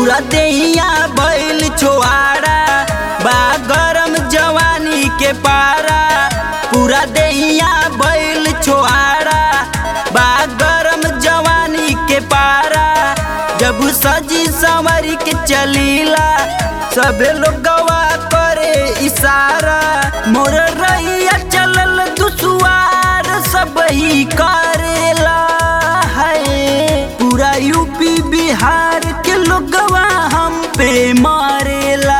पूरा देहिया बैल छोआड़ा बा गरम जवानी के पारा पूरा देहिया बैल छोआड़ा बा गरम जवानी के पारा जब सजी संवर के चलीला सबे लोग गवा करे इशारा मोर रैया चलल दुसुआर सब ही करेला है पूरा यूपी बिहार के लोगवा हम पे मारेला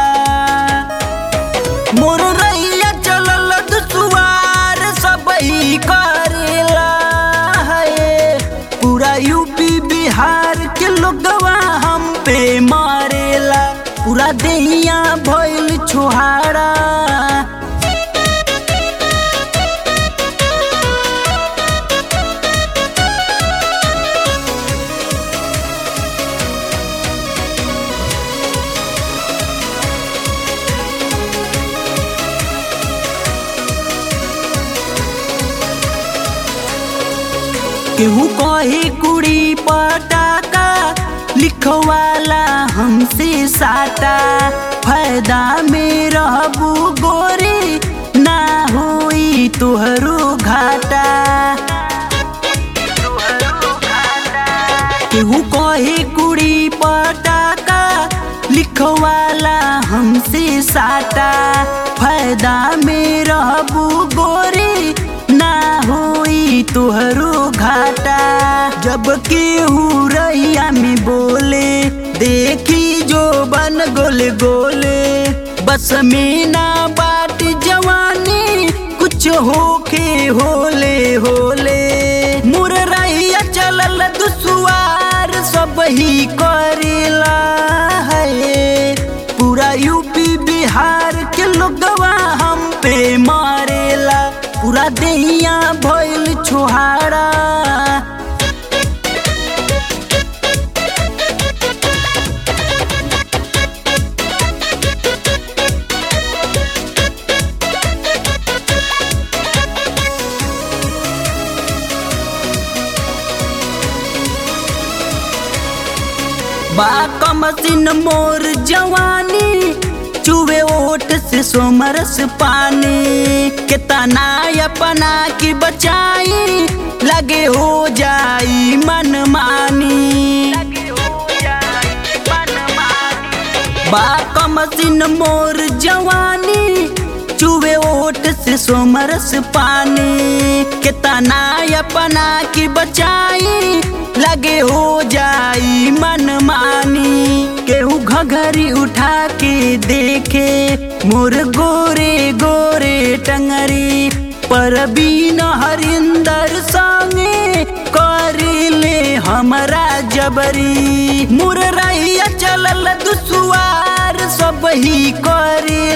मोर रैया चलल दुसुआर सब ही करेला है पूरा यूपी बिहार के लोगवा हम पे मारेला पूरा देहिया भइल छोहारा केहू कहे कुड़ी पटाका लिखवाला हमसे साटा फायदा में रहबू गोरी ना होई तुहरो घाटा केहू कहे कुड़ी पटाका लिखवाला हमसे साटा फायदा में रहबू गोरी ना होई तुहरो घाटा जब केहू रैया में बोले देखी जो बन गोले गोले बस में ना बाट जवानी कुछ होके होले होले मुर रैया चलल दुसुआर सब ही करेला है पूरा यूपी बिहार के लोगवा हम पे मारेला पूरा देहिया भइल छोहारा बा कमसिन मोर जवानी चुवे ओठ से सोमरस पानी कितना अपना की बचाई लगे हो जाई मन मानी बा कमसिन मोर जवानी चुवे ओठ से सोमरस पानी कितना अपना की बचाई लगे हो जाई मन मानी केहू घघरी उठा के देखे मोर गोरे गोरे टंगरी पर बीन हरिंदर संगे करिले हमरा जबरी मुर रैया चलल दुसुआर सब ही करे